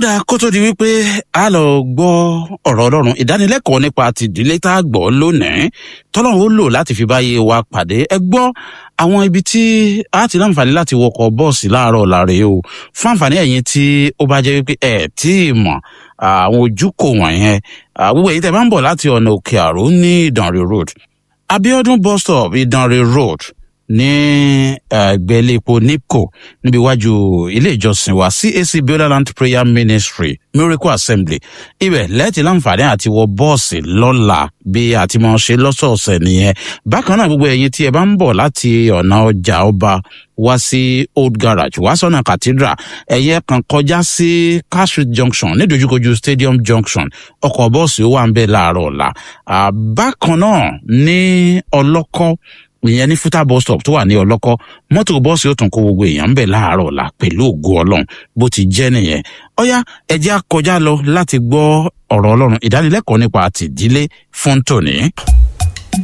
ọ̀dà kó tó di wípé a lọ gbọ́ ọ̀rọ̀ ọlọ́run ìdánilẹ́kọ̀ọ́ nípa tìdílé tá a gbọ́ lónìí tọ́lọ́run ó lò láti fi báyé wa pàdé ẹ gbọ́ àwọn ibi tí a ti láǹfààní láti wọkọ̀ bọ́ọ̀sì láàárọ̀ láre o fún àǹfààní ẹ̀yin tí ó bá jẹ́ wípé ẹ̀ tí ì mọ̀ àwọn ojúkò wọ̀nyẹn gbogbo èyí tẹ́ bá ń bọ̀ láti ọ̀nà òkè àró ní ìdànrè road abiodun bus stop ìdànrè road ní ẹgbẹ́lẹ́pọ̀ nipco níbi iwájú ilé ìjọsìn wa cac bioland prayer ministry miracle assembly ibẹ̀ lẹ́ẹ̀tì láǹfààní àti wọ bọ́ọ̀sì lọ́la bí àti mọ̀ ṣe lọ́sọ̀ọ̀sẹ̀ nìyẹn bákan náà gbogbo ẹ̀yin tí ẹ bá ń bọ̀ láti ọ̀nà ọjà ọba wá sí old garage wá sọ́nà cathedral ẹ̀yẹ kan kọjá sí car street junction nídojúkojú stadium junction ọkọ̀ bọ́ọ̀sì ó wà ń bẹ̀ láàárọ̀ ọ̀la bákan náà ní ọlọ́kọ́ ìyẹn ní fúta bus stop tó wà ní ọlọ́kọ́ mọ́tò bọ́ọ̀sì ó tún kó gbogbo èèyàn ń bẹ̀ láàárọ̀ ọ̀la pẹ̀lú ògo ọlọ́run bó ti jẹ́ nìyẹn ọ̀yá ẹ̀jẹ̀ á kọjá lọ láti gbọ́ ọ̀rọ̀ ọlọ́run ìdánilẹ́kọ̀ọ́ nípa àtìdílé fún tòní.